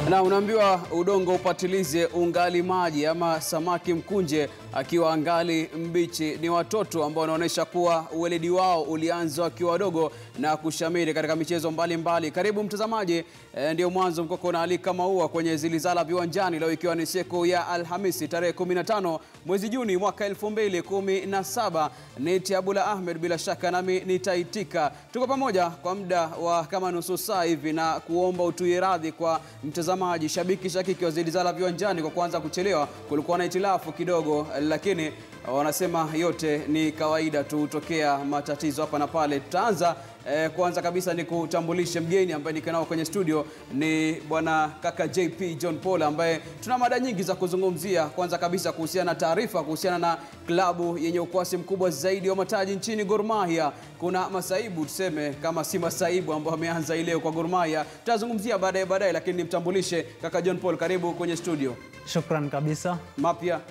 Na unaambiwa udongo upatilize ungali maji, ama samaki mkunje akiwa angali mbichi. Ni watoto ambao wanaonyesha kuwa uweledi wao ulianza wakiwa wadogo na kushamiri katika michezo mbalimbali mbali. Karibu mtazamaji, e, ndio mwanzo mkoko unaalika maua kwenye Zilizala viwanjani leo ikiwa ni siku ya Alhamisi tarehe 15 mwezi Juni mwaka 2017. Ni Abula Ahmed, bila shaka nami nitaitika. Tuko pamoja kwa muda wa kama nusu saa hivi na kuomba utuie radhi kwa mtazamaji shabiki shakiki wa Zilizala viwanjani kwa kuanza kuchelewa. Kulikuwa na itilafu kidogo, lakini wanasema yote ni kawaida tu, tokea matatizo hapa na pale. Tutaanza eh, kwanza kabisa ni kutambulishe mgeni ambaye niko nao kwenye studio ni bwana kaka JP John Paul ambaye tuna mada nyingi za kuzungumzia. Kwanza kabisa kuhusiana na taarifa kuhusiana na klabu yenye ukwasi mkubwa zaidi wa mataji nchini Gor Mahia. Kuna masaibu tuseme kama si masaibu ambayo ameanza ileo kwa Gor Mahia, tutazungumzia baadaye baadaye, lakini nimtambulishe kaka John Paul, karibu kwenye studio. Shukran kabisa. Mapya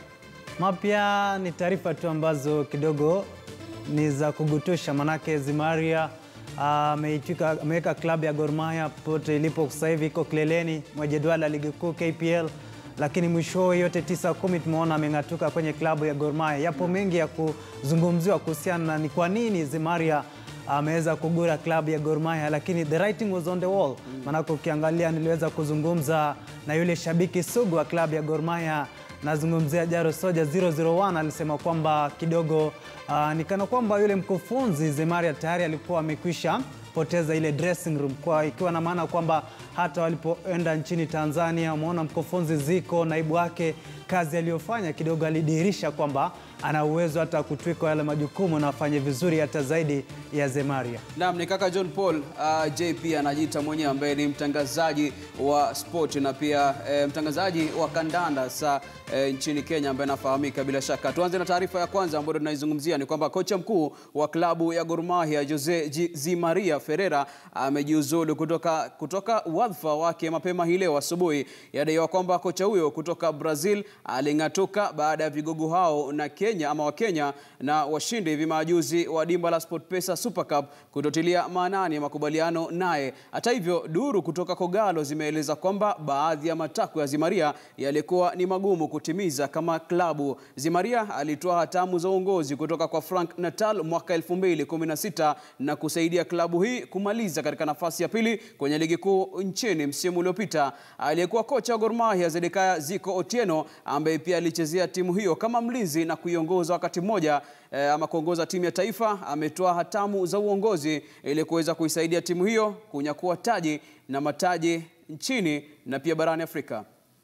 Mapya ni taarifa tu ambazo kidogo ni za kugutusha, manake Zimaria ameitwika ameweka klabu ya Gor Mahia pote ilipo sasa hivi iko kileleni mwa jedwali la ligi kuu KPL, lakini mwishowe yote tisa kumi tumeona ameng'atuka kwenye klabu ya Gor Mahia. Yapo mengi ya kuzungumziwa kuhusiana na ni kwa nini Zimaria ameweza kugura klabu ya Gor Mahia, lakini the writing was on the wall. Maanake ukiangalia, niliweza kuzungumza na yule shabiki sugu wa klabu ya Gor Mahia nazungumzia Jaro Soja 001 alisema kwamba kidogo uh, ni kana kwamba yule mkufunzi Zemaria tayari alikuwa amekwisha poteza ile dressing room, kwa ikiwa na maana kwamba hata walipoenda nchini Tanzania, umeona mkufunzi Ziko naibu wake, kazi aliyofanya kidogo alidhihirisha kwamba ana uwezo hata kutwikwa yale majukumu na afanye vizuri hata zaidi ya Zemaria. Naam, ni kaka John Paul. Uh, JP anajiita mwenyewe ambaye ni mtangazaji wa sport na pia eh, mtangazaji wa kandanda sa eh, nchini Kenya ambaye anafahamika bila shaka. Tuanze na taarifa ya kwanza ambayo tunaizungumzia ni kwamba kocha mkuu wa klabu ya Gor Mahia Jose Zi Maria Ferreira amejiuzulu kutoka, kutoka wadhifa wake mapema hii leo asubuhi. Yadaiwa kwamba kocha huyo kutoka Brazil aling'atuka baada ya vigogo hao na Kenya ama Wakenya na washindi hivi majuzi wa dimba la SportPesa Super Cup kutotilia maanani ya makubaliano naye. Hata hivyo, duru kutoka Kogalo zimeeleza kwamba baadhi ya matakwa ya Zimaria yalikuwa ni magumu kutimiza kama klabu. Zimaria alitoa hatamu za uongozi kutoka kwa Frank Natal mwaka 2016 na kusaidia klabu hii kumaliza katika nafasi ya pili kwenye ligi kuu nchini msimu uliopita. Aliyekuwa kocha wa Gor Mahia Zedekaya Ziko Otieno ambaye pia alichezea timu hiyo kama mlinzi na kuiongoza wakati mmoja eh, ama kuongoza timu ya taifa, ametoa hatamu za uongozi ili kuweza kuisaidia timu hiyo kunyakua taji na mataji nchini na pia barani Afrika.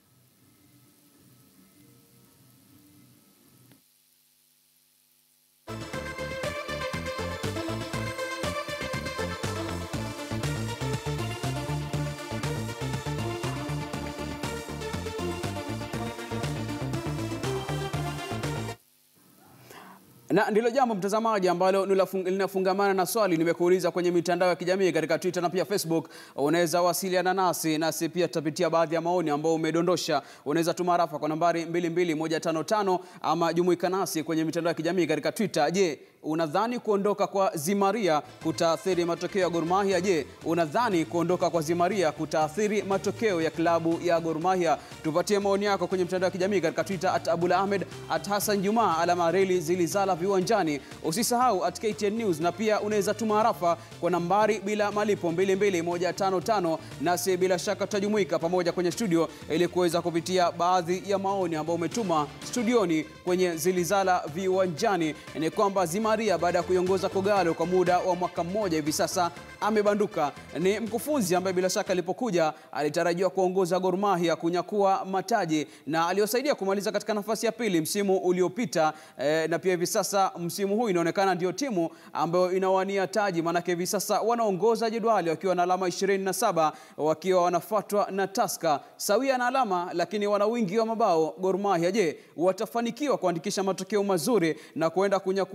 Na ndilo jambo mtazamaji ambalo linafungamana na swali nimekuuliza kwenye mitandao ya kijamii katika Twitter na pia Facebook. Unaweza wasiliana nasi nasi pia tutapitia baadhi ya maoni ambao umedondosha. Unaweza tuma rafa kwa nambari 22155 ama jumuika nasi kwenye mitandao ya kijamii katika Twitter. Je, unadhani kuondoka kwa Zimaria kutaathiri matokeo ya Gor Mahia? Je, unadhani kuondoka kwa Zimaria kutaathiri matokeo ya klabu ya Gor Mahia? Tupatie maoni yako kwenye mitandao ya kijamii katika Twitter at Abula Ahmed at Hassan Juma alama reli Zilizala viwanjani. Usisahau at KTN News, na pia unaweza tuma harafa kwa nambari bila malipo 22155, nasi bila shaka tutajumuika pamoja kwenye studio ili kuweza kupitia baadhi ya maoni ambayo umetuma studioni kwenye Zilizala viwanjani. Ni kwamba Zimaria baada ya kuiongoza Kogalo kwa muda wa mwaka mmoja hivi sasa amebanduka. Ni mkufunzi ambaye bila shaka alipokuja alitarajiwa kuongoza Gor Mahia kunyakua mataji na aliosaidia kumaliza katika nafasi ya pili msimu uliopita eh, na pia hivi sasa msimu huu inaonekana ndio timu ambayo inawania taji, maanake hivi sasa wanaongoza jedwali wakiwa na alama 27 wakiwa wanafuatwa na Tusker sawia na alama, lakini wana wingi wa mabao Gor Mahia. Je, watafanikiwa kuandikisha matokeo mazuri na kuenda kunyakua taji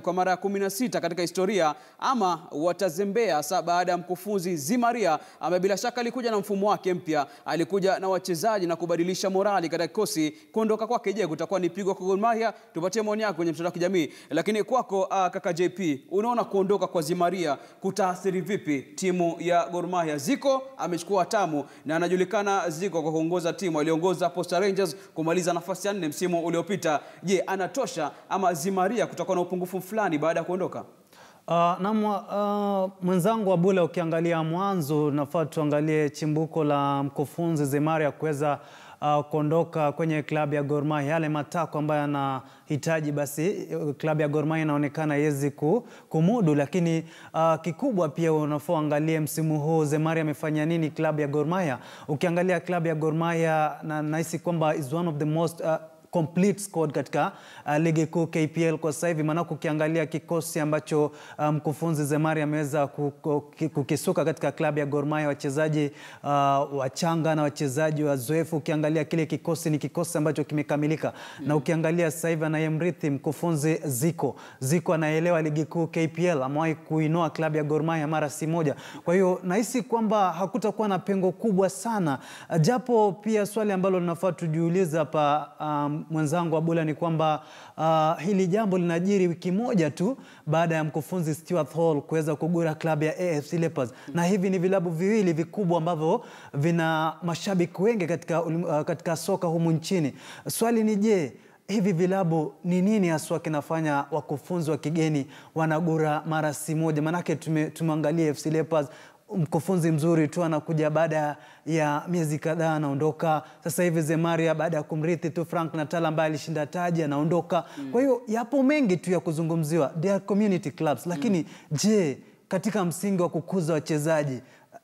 kwa mara ya 16 katika historia ama watazembea hasa baada ya mkufunzi Zimaria ambaye bila shaka alikuja na mfumo wake mpya, alikuja na wachezaji na kubadilisha morali katika kikosi. Kuondoka kwake, je, kutakuwa ni pigo kwa Gor Mahia? Tupatie maoni yako kwenye mtandao wa kijamii. Lakini kwako, uh, kaka JP, unaona kuondoka kwa Zimaria kutaathiri vipi timu ya Gor Mahia? Ziko amechukua hatamu na anajulikana Ziko kwa kuongoza timu, aliongoza Posta Rangers kumaliza nafasi ya nne msimu uliopita. Je, anatosha ama Zimaria kutakuwa na upungufu fulani baada ya kuondoka? Uh, na uh, mwenzangu Abula, ukiangalia mwanzo, nafaa tuangalie chimbuko la mkufunzi Zimaria kuweza uh, kuondoka kwenye klabu ya Gor Mahia, yale matako ambayo anahitaji, basi klabu ya Gor Mahia inaonekana haiwezi ku, kumudu. Lakini uh, kikubwa pia unafaa uangalie msimu huu Zimaria amefanya nini klabu ya Gor Mahia. Ukiangalia klabu ya Gor Mahia na nahisi kwamba is one of the most uh, complete squad katika uh, ligi kuu KPL kwa sasa hivi, maanake ukiangalia kikosi ambacho mkufunzi um, Zemari ameweza kukisuka katika klabu ya Gor Mahia, wachezaji uh, wachanga na wachezaji wazoefu. Ukiangalia kile kikosi ni kikosi ambacho kimekamilika mm. na ukiangalia sasa hivi anayemrithi mkufunzi Ziko Ziko anaelewa ligi kuu KPL, amewahi kuinoa klabu ya Gor Mahia mara si moja. Kwa hiyo nahisi kwamba hakutakuwa na pengo kubwa sana, japo pia swali ambalo linafaa tujiulize hapa um, mwenzangu Abula ni kwamba uh, hili jambo linajiri wiki moja tu baada ya mkufunzi Stuart Hall kuweza kugura klabu ya AFC Leopards mm. na hivi ni vilabu viwili vikubwa ambavyo vina mashabiki wengi katika, uh, katika soka humu nchini. Swali ni je, hivi vilabu ni nini haswa kinafanya wakufunzi wa kigeni wanagura mara si moja? Maanake tumeangalia AFC Leopards mkufunzi mzuri tu anakuja baada ya miezi kadhaa anaondoka. Sasa hivi Zemaria baada ya kumrithi tu Frank Natal ambaye alishinda taji anaondoka. Mm. Kwa hiyo yapo mengi tu ya kuzungumziwa, they are community clubs, lakini mm. je, katika msingi wa kukuza wachezaji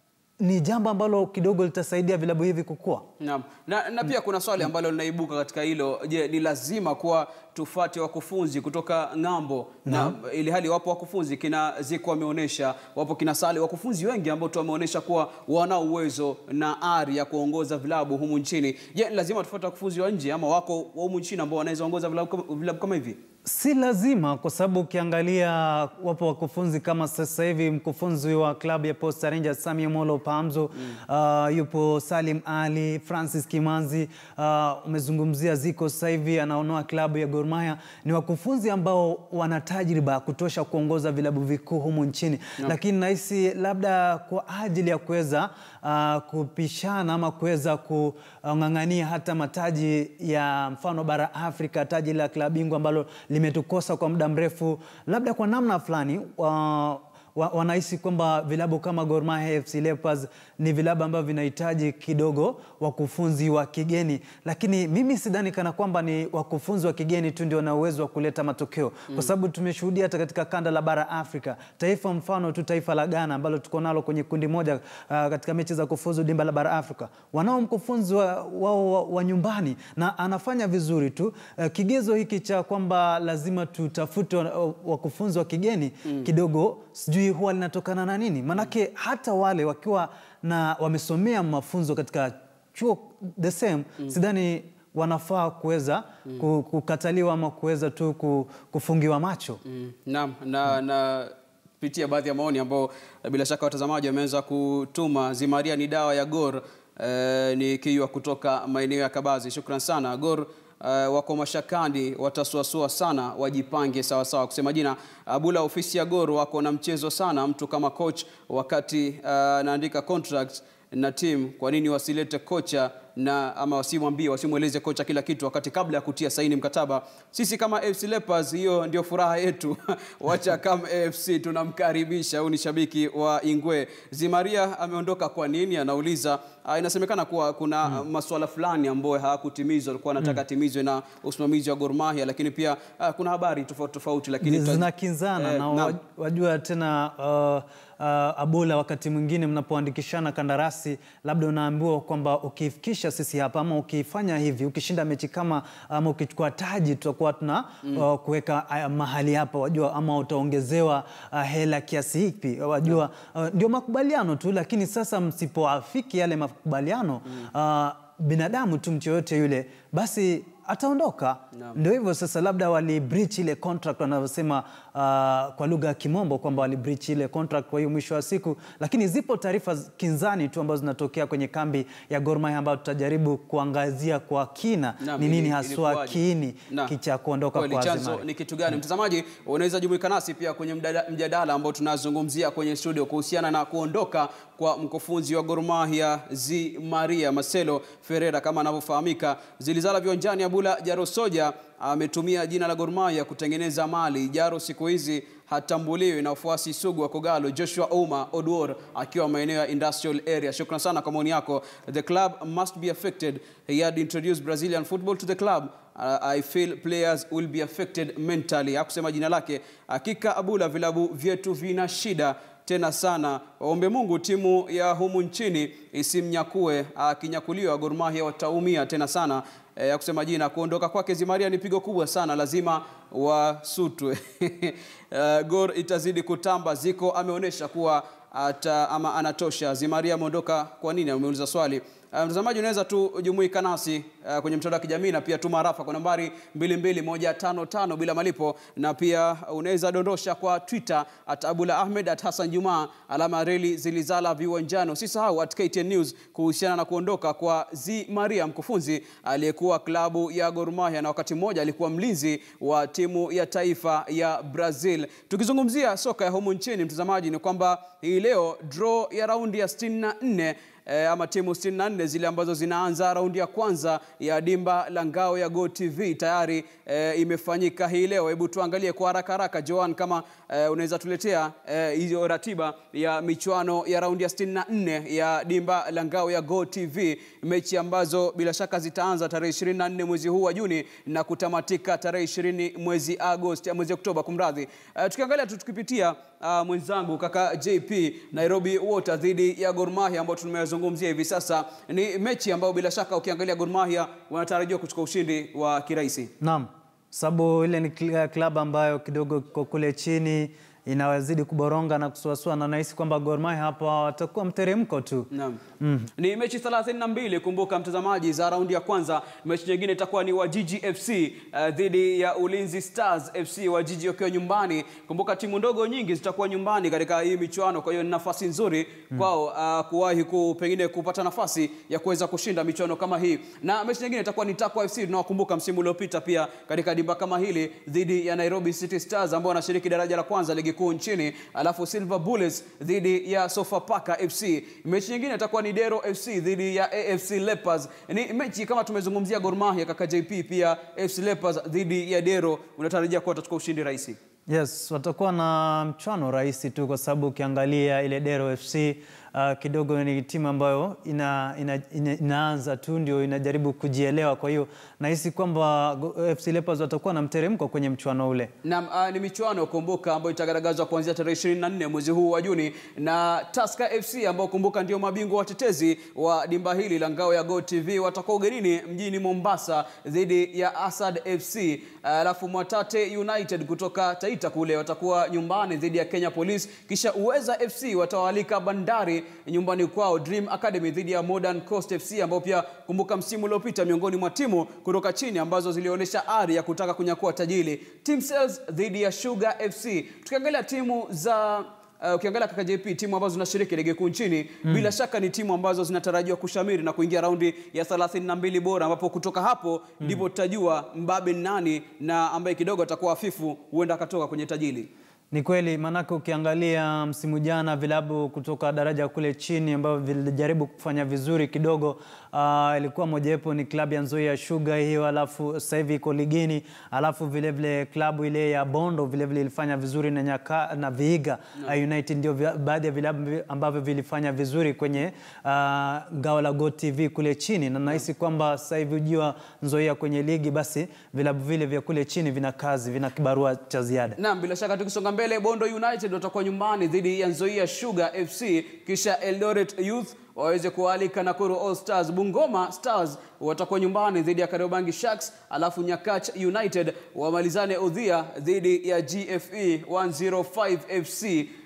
ni jambo ambalo kidogo litasaidia vilabu hivi kukua. Naam. Na, na pia kuna swali ambalo linaibuka katika hilo. Je, ni lazima kuwa tufate wakufunzi kutoka ng'ambo na ili hali wapo wakufunzi kina Ziko wameonyesha, wapo kina Sale, wakufunzi wengi ambao tu wameonyesha kuwa wana uwezo na ari ya kuongoza vilabu humu nchini. Je, ni lazima tufuate wakufunzi wa nje ama wako wa humu nchini ambao wanaweza ongoza vilabu, vilabu kama hivi? Si lazima kwa sababu ukiangalia wapo wakufunzi kama sasa hivi mkufunzi wa klabu ya Posta Rangers Sami Molo Pamzo, mm. uh, yupo Salim Ali, Francis Kimanzi, uh, umezungumzia Ziko sasa hivi anaonoa klabu ya Gor Mahia. Ni wakufunzi ambao wana tajriba ya kutosha kuongoza vilabu vikuu humu nchini no. Lakini nahisi labda kwa ajili ya kuweza uh, kupishana ama kuweza kung'ang'ania hata mataji ya mfano bara Afrika, taji la klabu bingwa ambalo limetukosa kwa muda mrefu, labda kwa namna fulani uh, wanahisi kwamba vilabu kama Gor Mahia, AFC Leopards ni vilabu ambavyo vinahitaji kidogo wakufunzi wa kigeni, lakini mimi sidhani kana kwamba ni wakufunzi wa kigeni tu ndio wana uwezo wa kuleta matokeo mm. kwa sababu tumeshuhudia hata katika kanda la bara Afrika, taifa mfano tu taifa la Ghana ambalo tuko nalo kwenye kundi moja uh, katika mechi za kufuzu dimba la bara Afrika, wanao mkufunzi wao wa, wa, wa nyumbani na anafanya vizuri tu. Uh, kigezo hiki cha kwamba lazima tutafute wakufunzi wa kigeni mm. kidogo sijui huwa linatokana na nini? Manake hata wale wakiwa na wamesomea mafunzo katika chuo the same mm. sidhani wanafaa kuweza mm. kukataliwa ama kuweza tu kufungiwa macho mm. Naam, na, na pitia baadhi ya maoni ambao bila shaka watazamaji wameweza kutuma. Zimaria ni dawa ya Gor. Eh, ni kiwa kutoka maeneo ya Kabazi. Shukran sana Gor. Uh, wako mashakani, watasuasua sana, wajipange sawa sawa. Kusema jina Abula, ofisi ya Gor wako na mchezo sana. Mtu kama coach wakati anaandika uh, contract na team, kwa nini wasilete kocha na ama wasimwambie, wasimweleze kocha kila kitu wakati kabla ya kutia saini mkataba? Sisi kama AFC Leopards, hiyo ndio furaha yetu. Wacha kama AFC tunamkaribisha. Huyu ni shabiki wa Ingwe. Zimaria ameondoka kwa nini? Anauliza. Uh, inasemekana kuwa kuna mm. masuala fulani ambayo hayakutimizwa, alikuwa anataka mm. timizwe na usimamizi wa Gor Mahia, lakini pia uh, kuna habari tofauti tofauti, lakini zinakinzana eh, na, na wajua tena uh, Uh, Abula, wakati mwingine mnapoandikishana kandarasi, labda unaambiwa kwamba ukifikisha sisi hapa ama ukifanya hivi, ukishinda mechi kama ama ukichukua taji, tutakuwa tuna mm. uh, kuweka uh, mahali hapa, wajua, ama utaongezewa uh, hela kiasi hipi, wajua uh, ndio makubaliano tu, lakini sasa msipoafiki yale makubaliano mm. uh, binadamu tu mtu yoyote yule basi ataondoka. Ndio hivyo sasa, labda wali breach ile contract wanavyosema uh, kwa lugha ya Kimombo kwamba wali breach ile contract, kwa hiyo mwisho wa siku, lakini zipo taarifa z- kinzani tu ambazo zinatokea kwenye kambi ya Gor Mahia ambayo tutajaribu kuangazia kwa kina Naam, ni nini ili- haswa ilikuwaje? kiini Naam. cha kuondoka Kweli, kwa chanzo Azimari. ni kitu gani? Mtazamaji, unaweza jumuika nasi pia kwenye mdada- mjadala ambao tunazungumzia kwenye studio kuhusiana na kuondoka kwa mkufunzi wa Gor Mahia Zi Maria Marcelo Ferreira kama anavyofahamika. Zilizala viwanjani, Abula Jaro Soja ametumia jina la Gor Mahia kutengeneza mali. Jaro siku hizi hatambuliwi na wafuasi sugu wa Kogalo, Joshua Ouma Oduor akiwa maeneo ya industrial area. Shukran sana kwa maoni yako. The club must be affected. He had introduced Brazilian football to the club. Uh, I feel players will be affected mentally. Hakusema jina lake. Hakika Abula, vilabu vyetu vina shida tena sana. Waombe Mungu timu ya humu nchini isimnyakue. Akinyakuliwa Gor Mahia wataumia tena sana. E, ya kusema jina kuondoka kwake Zimaria ni pigo kubwa sana, lazima wasutwe. uh, Gor itazidi kutamba. Ziko ameonyesha kuwa ata, ama anatosha. Zimaria ameondoka kwa nini? Ameuliza swali. Uh, mtazamaji unaweza tu jumuika nasi uh, kwenye mtandao wa kijamii na pia tuma rafa kwa nambari 22155 bila malipo, na pia unaweza dondosha kwa Twitter at Abula Ahmed at Hassan Juma alama reli zilizala viwanjani. Usisahau at KTN News kuhusiana na kuondoka kwa Zi Maria, mkufunzi aliyekuwa klabu ya Gor Mahia na wakati mmoja alikuwa mlinzi wa timu ya taifa ya Brazil. Tukizungumzia soka ya humu nchini, mtazamaji, ni kwamba hii leo draw ya raundi ya 64 e, ama timu 64 zile ambazo zinaanza raundi ya kwanza ya dimba la ngao ya Go TV tayari e, imefanyika hii leo. Hebu tuangalie kwa haraka haraka, Joan, kama e, unaweza tuletea e, hiyo ratiba ya michuano ya raundi ya 64 ya dimba la ngao ya Go TV, mechi ambazo bila shaka zitaanza tarehe 24 mwezi huu wa Juni na kutamatika tarehe 20 mwezi Agosti, mwezi Oktoba, kumradhi. E, tukiangalia tu tukipitia uh, mwenzangu kaka JP Nairobi Water dhidi ya Gor Mahia ambao tumezungumzia hivi sasa, ni mechi ambayo bila shaka ukiangalia Gor Mahia wanatarajiwa kuchukua ushindi wa kirahisi. Naam, sababu ile ni kl- klabu ambayo kidogo iko kule chini inawazidi kuboronga na kusuasua, na nahisi kwamba Gor Mahia hapa watakuwa mteremko tu. Naam. Ni mechi 32 kumbuka mtazamaji, za raundi ya kwanza. Mechi nyingine itakuwa ni Wajiji FC uh, dhidi ya Ulinzi Stars FC, Wajiji wakiwa nyumbani. Kumbuka timu ndogo nyingi zitakuwa nyumbani katika hii michuano, kwa hiyo ni nafasi nzuri kwao uh, kuwahi ku, pengine kupata nafasi ya kuweza kushinda michuano kama hii. Na mechi nyingine itakuwa ni Takwa FC, tunawakumbuka msimu uliopita pia katika dimba kama hili dhidi ya Nairobi City Stars ambao wanashiriki daraja la kwanza ligi kuu nchini, alafu Silver Bullets dhidi ya Sofapaka FC. Mechi nyingine itakuwa ni Dero FC dhidi ya AFC Leopards. Ni mechi kama tumezungumzia Gor Mahia, kaka JP, pia AFC Leopards dhidi ya Dero, unatarajia kuwa watachukua ushindi rahisi? Yes, watakuwa na mchwano rahisi tu kwa sababu ukiangalia ile Dero FC uh, kidogo ni timu ambayo ina, ina, ina, inaanza tu ndio inajaribu kujielewa. Kwa hiyo nahisi kwamba Go- FC Leopards watakuwa na mteremko kwenye mchuano ule. Naam, uh, ni michuano kumbuka, ambayo itagaragazwa kuanzia tarehe 24 mwezi huu wa Juni, na Tusker FC ambao kumbuka ndio mabingwa watetezi wa dimba hili la ngao ya Go TV watakuwa ugenini mjini Mombasa dhidi ya Asad FC. Alafu Mwatate United kutoka Taita kule watakuwa nyumbani dhidi ya Kenya Police, kisha Uweza FC watawalika Bandari nyumbani kwao, Dream Academy dhidi ya Modern Coast FC ambao pia kumbuka msimu uliopita miongoni mwa timu kutoka chini ambazo zilionyesha ari ya kutaka kunyakua tajili. Team Sales dhidi ya Sugar FC. Tukiangalia timu za Uh, ukiangalia kaka JP timu ambazo zinashiriki ligi kuu nchini bila shaka ni timu ambazo zinatarajiwa kushamiri na kuingia raundi ya 32 bora, ambapo kutoka hapo ndipo tutajua mbabe ni nani na ambaye kidogo atakuwa hafifu huenda akatoka kwenye tajili. Ni kweli, maanake ukiangalia msimu jana vilabu kutoka daraja kule chini ambavyo vilijaribu kufanya vizuri kidogo, uh, ilikuwa mojawapo ni klabu ya Nzoia Sugar hiyo, alafu sasa hivi iko ligini, alafu vilevile klabu ile ya Bondo vilevile ilifanya vizuri na, nyaka, na Vihiga uh, United ndio vya- baadhi ya vilabu ambavyo vilifanya vizuri kwenye uh, ngao la Go TV kule chini, na nahisi kwamba sasa hivi ujio Nzoia kwenye ligi, basi vilabu vile vya kule chini vina kazi, vina kibarua cha ziada. Naam, bila shaka tukisonga mbele, Bondo United watakuwa nyumbani dhidi ya Nzoia Sugar FC, kisha Eldoret Youth waweze kualika Nakuru All Stars. Bungoma Stars watakuwa nyumbani dhidi ya Kariobangi Sharks, alafu Nyakach United wamalizane udhia dhidi ya GFE 105 FC.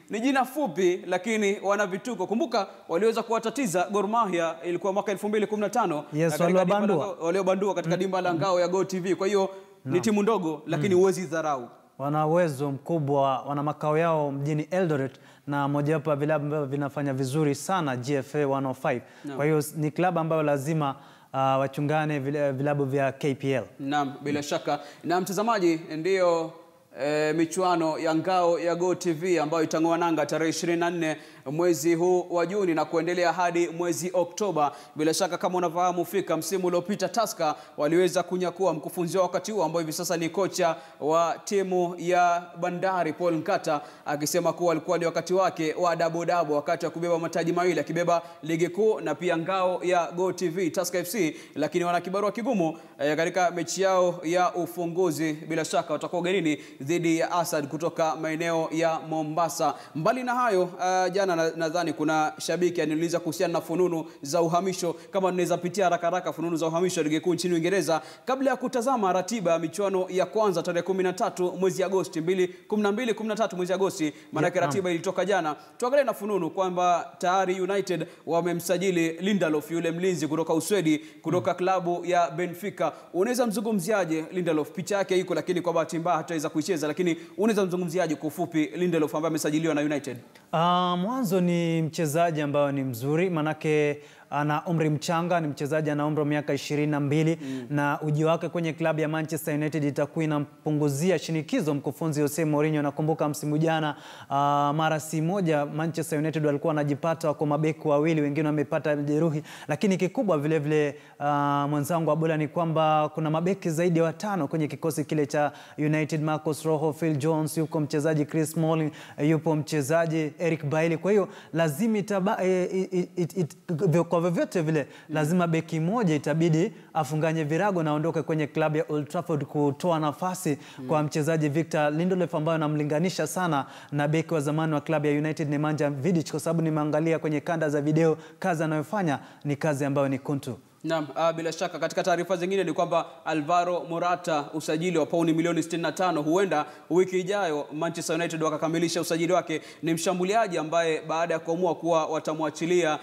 ni jina fupi lakini wana vituko. Kumbuka waliweza kuwatatiza Gor Mahia, ilikuwa mwaka 2015 Yes, na katika dimba la waliwabandua. ngao- waliobandua katika dimba la ngao ya Go TV. Kwa hiyo ni timu ndogo lakini huwezi dharau. wana uwezo mkubwa, wana makao yao mjini Eldoret na mojawapo ya vilabu ambavyo vinafanya vizuri sana GFA 105. Kwa hiyo ni klabu ambayo lazima uh, wachungane vile- vilabu vya KPL. Naam, bila shaka. Na mtazamaji, ndiyo e, michuano ya ngao ya Go TV ambayo itang'oa nanga tarehe 24 mwezi huu wa Juni na kuendelea hadi mwezi Oktoba. Bila shaka kama unavyofahamu fika, msimu uliopita Tusker waliweza kunyakua mkufunzi wao wakati huo ambao hivi sasa ni kocha wa timu ya Bandari Paul Nkata akisema kuwa alikuwa ni wakati wake wa dabo dabo, wakati wa kubeba mataji mawili akibeba ligi kuu na pia ngao ya Go TV Tusker FC, lakini wana kibarua kigumu eh, katika mechi yao ya ufunguzi. Bila shaka watakuwa ugenini dhidi ya Asad kutoka maeneo ya Mombasa. Mbali na hayo, uh, jana na- nadhani kuna shabiki aniuliza kuhusiana na fununu za uhamisho, kama tunaweza pitia haraka haraka fununu za uhamisho ligi kuu nchini Uingereza kabla ya kutazama ratiba ya michuano ya kwanza tarehe 13 mwezi Agosti 2 12 13 mwezi Agosti, maanake Yeah, ratiba ilitoka jana. Tuangalie na fununu kwamba tayari United wamemsajili Lindelof, yule mlinzi kutoka Uswedi, kutoka klabu ya Benfica. Unaweza mzungumziaje Lindelof? Picha yake iko, lakini kwa bahati mbaya hataweza kuicheza, lakini unaweza mzungumziaje kwa ufupi Lindelof ambaye amesajiliwa na United? Uh, mwanzo ni mchezaji ambayo ni mzuri manake ana umri mchanga, ni mchezaji ana umri wa miaka ishirini na mbili na uji wake kwenye klabu ya Manchester United itakuwa inampunguzia shinikizo mkufunzi Jose Mourinho. Nakumbuka msimu jana uh, mara si moja Manchester United walikuwa wanajipata wako mabeki wawili, wengine wamepata jeruhi, lakini kikubwa vile vile uh, mwenzangu Abula ni kwamba kuna mabeki zaidi ya watano kwenye kikosi kile cha United. Marcus Rojo, Phil Jones, yuko mchezaji Chris Smalling, yupo mchezaji Eric Bailly. Kwa hiyo lazima itaba, e, it, it, it, vyo- kwa vyovyote vile lazima beki moja itabidi afunganye virago na aondoke kwenye klabu ya Old Trafford kutoa nafasi kwa mchezaji Victor Lindelof ambaye anamlinganisha sana na beki wa zamani wa klabu ya United Nemanja Vidic, kwa sababu nimeangalia kwenye kanda za video kazi anayofanya ni kazi ambayo ni kuntu. Naam, ah, bila shaka katika taarifa zingine ni kwamba Alvaro Morata usajili wa pauni milioni 65 huenda wiki ijayo Manchester United wakakamilisha usajili wake. Ni mshambuliaji ambaye baada ya kuamua kuwa watamwachilia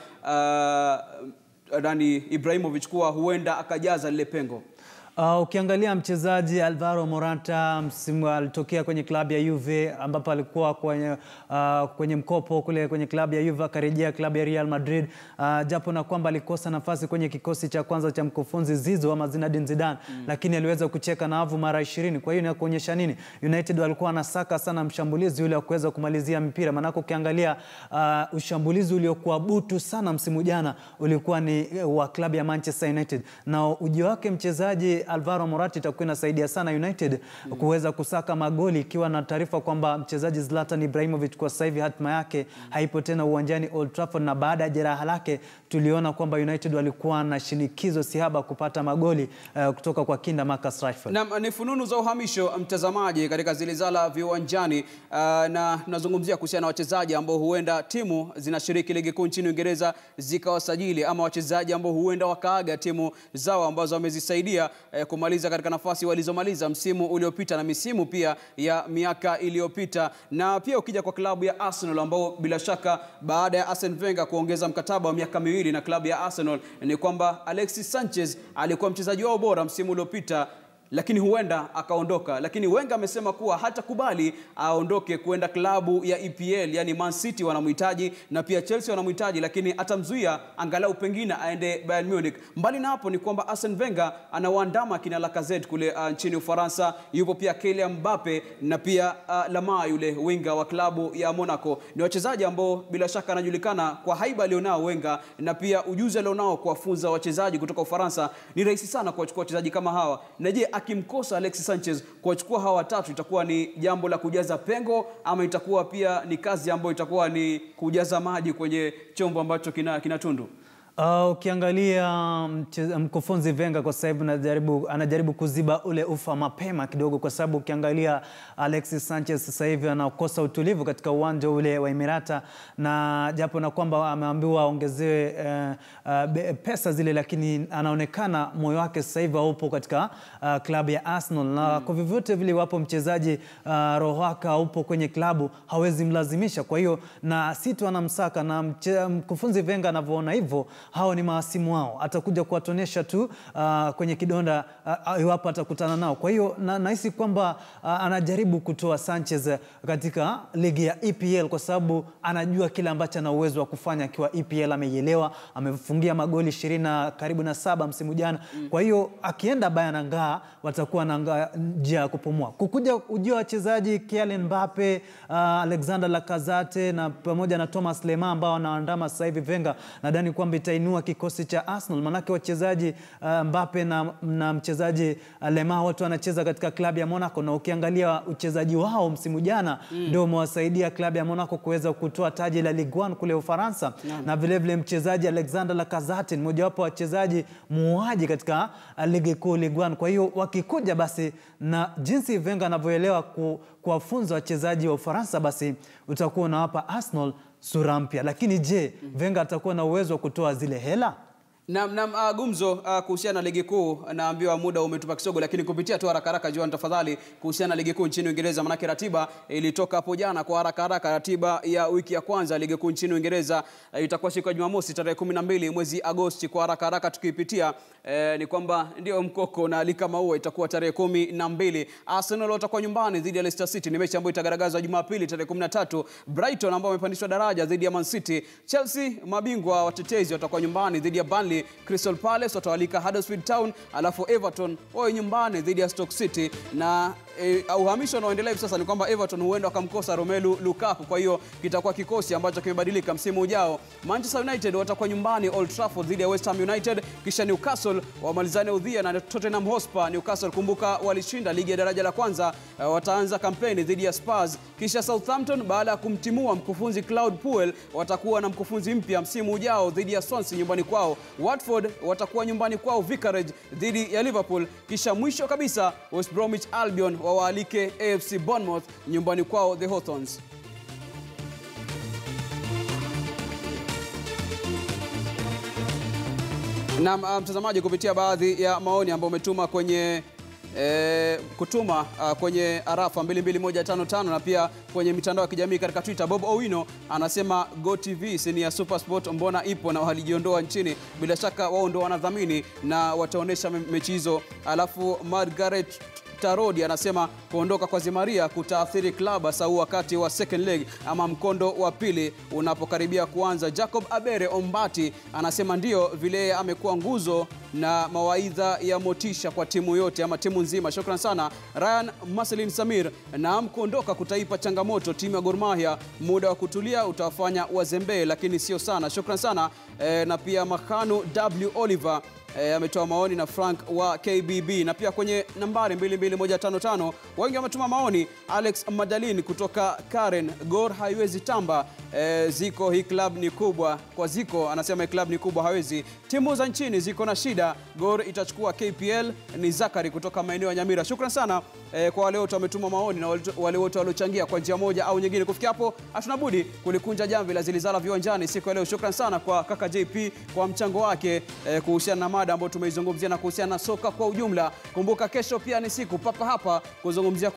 uh, nani Ibrahimovic kuwa huenda akajaza lile pengo. Uh, ukiangalia mchezaji Alvaro Morata msimu alitokea kwenye klabu ya Juve ambapo alikuwa kwenye, uh, kwenye mkopo kule kwenye klabu ya Juve akarejea klabu ya Real Madrid uh, japo na kwamba alikosa nafasi kwenye kikosi cha kwanza cha mkufunzi Zizou ama Zinedine Zidane lakini aliweza kucheka na wavu mara 20. Kwa hiyo inakuonyesha nini? United walikuwa wanasaka sana mshambulizi yule wa kuweza kumalizia mpira, maanake ukiangalia uh, ushambulizi uliokuwa butu sana msimu jana ulikuwa ni eh, wa klabu ya Manchester United na uji wake mchezaji Alvaro Morata itakuwa inasaidia sana United kuweza kusaka magoli, ikiwa na taarifa kwamba mchezaji Zlatan Ibrahimovic kwa sasa hivi hatima yake haipo tena uwanjani Old Trafford, na baada ya jeraha lake tuliona kwamba United walikuwa na shinikizo sihaba kupata magoli eh, kutoka kwa kinda Marcus Rashford. Na ni fununu za uhamisho mtazamaji, katika zilizala viwanjani. Uh, na tunazungumzia kuhusiana na wachezaji ambao huenda timu zinashiriki ligi kuu nchini Uingereza zikawasajili ama wachezaji ambao huenda wakaaga timu zao ambazo wamezisaidia eh, kumaliza katika nafasi walizomaliza msimu uliopita na misimu pia ya miaka iliyopita. Na pia ukija kwa klabu ya Arsenal ambao bila shaka baada ya Arsene Wenger kuongeza mkataba wa miaka miwili na klabu ya Arsenal ni kwamba Alexis Sanchez alikuwa mchezaji wao bora msimu uliopita lakini huenda akaondoka, lakini Wenger amesema kuwa hatakubali aondoke kuenda klabu ya EPL, yani Man City wanamhitaji na pia Chelsea wanamhitaji, lakini atamzuia angalau pengine aende Bayern Munich. Mbali na hapo ni kwamba Arsene Wenger anawaandama kina Lacazette kule uh, nchini Ufaransa, yupo pia Kylian Mbappe na pia uh, Lamar yule winga wa klabu ya Monaco. Ni wachezaji ambao bila shaka anajulikana kwa haiba alionao Wenger na pia ujuzi alionao kuwafunza wachezaji kutoka Ufaransa. Ni rahisi sana kuwachukua wachezaji kama hawa, na je, akimkosa Alexis Sanchez kuwachukua hawa watatu itakuwa ni jambo la kujaza pengo ama itakuwa pia ni kazi ambayo itakuwa ni kujaza maji kwenye chombo ambacho kina, kina tundu? Uh, ukiangalia mche- mkufunzi Venga kwa sasa hivi anajaribu, anajaribu kuziba ule ufa mapema kidogo, kwa sababu ukiangalia Alexis Sanchez sasa hivi anakosa utulivu katika uwanja ule wa Emirata, na japo na kwamba ameambiwa aongezewe uh, uh, be- pesa zile, lakini anaonekana moyo wake sasa hivi haupo katika uh, klabu ya Arsenal na kwa vyovyote vile, iwapo mchezaji uh, roho wake haupo kwenye klabu hawezi mlazimisha. Kwa hiyo na si tu anamsaka na mche- mkufunzi Venga anavyoona hivyo, hao ni maasimu wao, atakuja kuwatonesha tu uh, kwenye kidonda uh, iwapo atakutana nao. Kwa hiyo na- nahisi kwamba uh, anajaribu kutoa Sanchez katika ligi ya EPL kwa sababu anajua kile ambacho ana uwezo wa kufanya akiwa EPL, ameielewa, amefungia magoli ishirini na karibu na saba msimu jana. Kwa hiyo akienda Bayern angaa watakuwa na ngaa njia ya kupumua. Kukuja ujio wa wachezaji Kylian Mbappe, uh, Alexander Lacazette na pamoja na Thomas Lemar ambao wanaandama sasa hivi Venga, nadhani kwamba itainua kikosi cha Arsenal, manake wachezaji uh, Mbappe na, na mchezaji uh, Lemar wote wanacheza katika klabu ya Monaco, na ukiangalia uchezaji wao msimu jana ndio umewasaidia klabu ya Monaco kuweza kutoa taji la Ligue 1 kule Ufaransa, na vilevile mchezaji Alexander Lacazette ni mojawapo wa wachezaji muuaji katika uh, ligi kuu Ligue 1. Kwa hiyo wakikuja basi na jinsi Venga anavyoelewa ku, kuwafunza wachezaji wa Ufaransa, basi utakuwa unawapa Arsenal sura mpya. Lakini je, Venga atakuwa na uwezo wa kutoa zile hela? Nam, nam, uh, gumzo uh, kuhusiana na ligi kuu, naambiwa muda umetupa kisogo, lakini kupitia tu haraka haraka, Joan, tafadhali, kuhusiana na ligi kuu nchini Uingereza, manake ratiba ilitoka hapo jana kwa haraka haraka. Ratiba ya wiki ya kwanza ligi kuu nchini Uingereza uh, itakuwa siku ya Jumamosi tarehe 12 mwezi Agosti. Kwa haraka haraka tukiipitia eh, ni kwamba ndio mkoko na lika maua itakuwa tarehe kumi na mbili. Arsenal watakuwa nyumbani dhidi ya Leicester City, ni mechi ambayo itagaragazwa Jumapili tarehe 13. Brighton ambao wamepandishwa daraja dhidi ya Man City. Chelsea mabingwa watetezi watakuwa nyumbani dhidi ya Burnley. Crystal Palace watawalika Huddersfield Town, alafu Everton wawe nyumbani dhidi ya Stoke City na E, uhamisho unaoendelea hivi sasa ni kwamba Everton huenda wakamkosa Romelu Lukaku, kwa hiyo kitakuwa kikosi ambacho kimebadilika msimu ujao. Manchester United watakuwa nyumbani Old Trafford dhidi ya West Ham United, kisha Newcastle wamalizane udhia na Tottenham Hotspur. Newcastle kumbuka, walishinda ligi ya daraja la kwanza, uh, wataanza kampeni dhidi ya Spurs. Kisha Southampton baada ya kumtimua mkufunzi Claude Puel watakuwa na mkufunzi mpya msimu ujao dhidi ya Swansea nyumbani kwao. Watford watakuwa nyumbani kwao Vicarage dhidi ya Liverpool, kisha mwisho kabisa West Bromwich Albion wawaalike AFC Bournemouth nyumbani kwao the Hawthorns. Na uh, mtazamaji, kupitia baadhi ya maoni ambayo umetuma kwenye E, kutuma uh, kwenye arafa 22155 na pia kwenye mitandao ya kijamii katika Twitter. Bob Owino anasema Go TV si ni ya Supersport, mbona ipo na walijiondoa nchini? Bila shaka wao ndo wanadhamini na wataonyesha me- mechi hizo. Alafu Margaret Tarodi anasema kuondoka kwa Zimaria kutaathiri klabu hasa huu wakati wa second leg ama mkondo wa pili unapokaribia kuanza. Jacob Abere Ombati anasema ndio vile amekuwa nguzo na mawaidha ya motisha kwa timu yote ama timu nzima. Shukran sana Ryan Maselin Samir. Naam, kuondoka kutaipa changamoto timu ya Gor Mahia, muda wa kutulia utawafanya wazembee, lakini sio sana. Shukran sana e, na pia Makanu W Oliver E, ametoa maoni na Frank wa KBB na pia kwenye nambari 22155 wengi wametuma maoni. Alex Madalin kutoka Karen, Gor haiwezi tamba. E, Ziko hii club ni kubwa kwa Ziko, anasema hii club ni kubwa hawezi. Timu za nchini ziko na shida, Gor itachukua KPL. Ni Zakari kutoka maeneo ya Nyamira. Shukran sana e, kwa wale wote wametuma maoni na wale wote waliochangia kwa njia moja au nyingine. Kufikia hapo, hatuna budi kulikunja jamvi la Zilizala viwanjani siku ya leo. Shukran sana kwa kaka JP kwa mchango wake e, kuhusiana na mada ambayo tumeizungumzia na kuhusiana na soka kwa ujumla. Kumbuka kesho pia ni siku papa hapa kuzungumzia